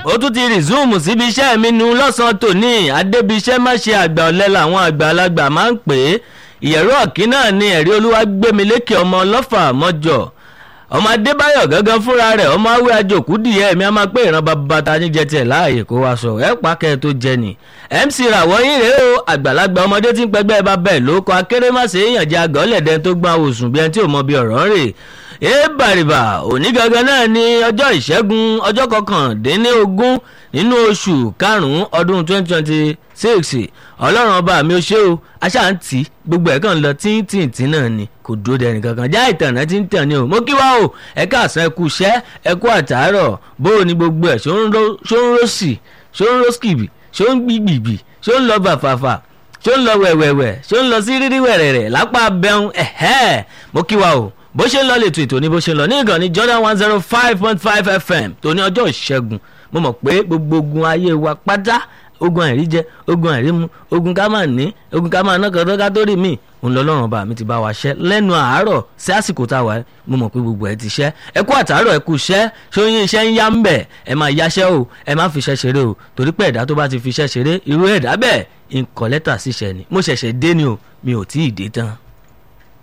ó tún ti rìzúùmù síbi iṣẹ́ mi nu lọ́sàn-án tòní adébíṣẹ́ má ṣe àgbà ọ̀lẹ làwọn àgbàlagbà máa ń pè é ìyẹ̀rú ọ̀kín náà ni ẹ̀rí olúwa gbémi lékè ọmọ ọlọ́fà mọ́jọ ọmọ adébáyọ̀ gángan fúnra rẹ̀ ọmọ awé àjòkú dìé mi a máa pé ìran bàbá ta ní jẹ tiẹ̀ láàyè kó wa sọ ẹ̀ pàkẹ́ tó jẹ ni mc ràwọ̀ yín rèé o àgbàlagbà ọmọdé tí ń pẹgbẹ́ bá bẹ́ẹ̀ ló kọ akérèmọ́sẹ̀ èèyàn jẹ́ àgọ́lẹ̀dẹ́ tó gbọ́n àwòsùn bí ẹni tí ò mọ bí ọ̀rọ̀ ń rè é bàrìbà òní gangan náà ni ọjọ́ ìṣẹ́gun ọjọ́ kọkàndínlógún nínú oṣù karùn-ún ọdún twenty twenty six ọlọ́run ọba mi ò ṣe o aṣáǹtì gbogbo ẹ̀ kàn lọ tíntìntì náà ni kò dúró dẹni kankan já ìtànà tí ń tàn ní o mo kí wá o ẹ káàsán ẹ kú iṣẹ́ ẹ kú àtàárọ̀ bó o ní gbogbo ẹ̀ ṣó ń rọ́ọ̀sì ṣó ń rọ́ọ̀sìkìbì ṣó ń gbìgbìgbì ṣó ń lọ bàfàfà ṣó ń lọ wẹ̀wẹ̀wẹ̀ ṣó ń lọ sí rírí wẹ̀rẹ̀rẹ̀ lápá bẹ́hùn ẹ̀hẹ́ mo kí wá o bó ṣe ń lọ lètò ètò ní bó ṣe ń lọ ní ìkànnì Jordan one zero five point five FM tó ní ọjọ́ ìṣẹ́gun mo mọ̀ pé gbogbo ogun ayé wa pátá ogun àìrí jẹ ogun àìrí mu ogun ká máa ní ogun ká máa ná kan tó ká tó rí mi òun lọ lọ́rùn ọba mi ti bá wa ṣẹ́ lẹ́nu àárọ̀ sí àsìkò tá a wà mo mọ̀ pé gbogbo ẹ ti ṣẹ́ ẹ kú àtàárọ̀ ẹ kú ṣẹ́ ṣóyún iṣẹ́ ń yá ń bẹ̀ ẹ máa yáṣẹ́ o ẹ má fi iṣẹ́ ṣeré o torí pé ẹ̀dá tó bá ti fi iṣẹ́ ṣeré irú ẹ̀dá bẹ́ẹ̀ ń kọ lẹ́tà síṣẹ́ ni mo ṣẹ̀ṣẹ̀ dé ni o mi ò tí ì dé tán.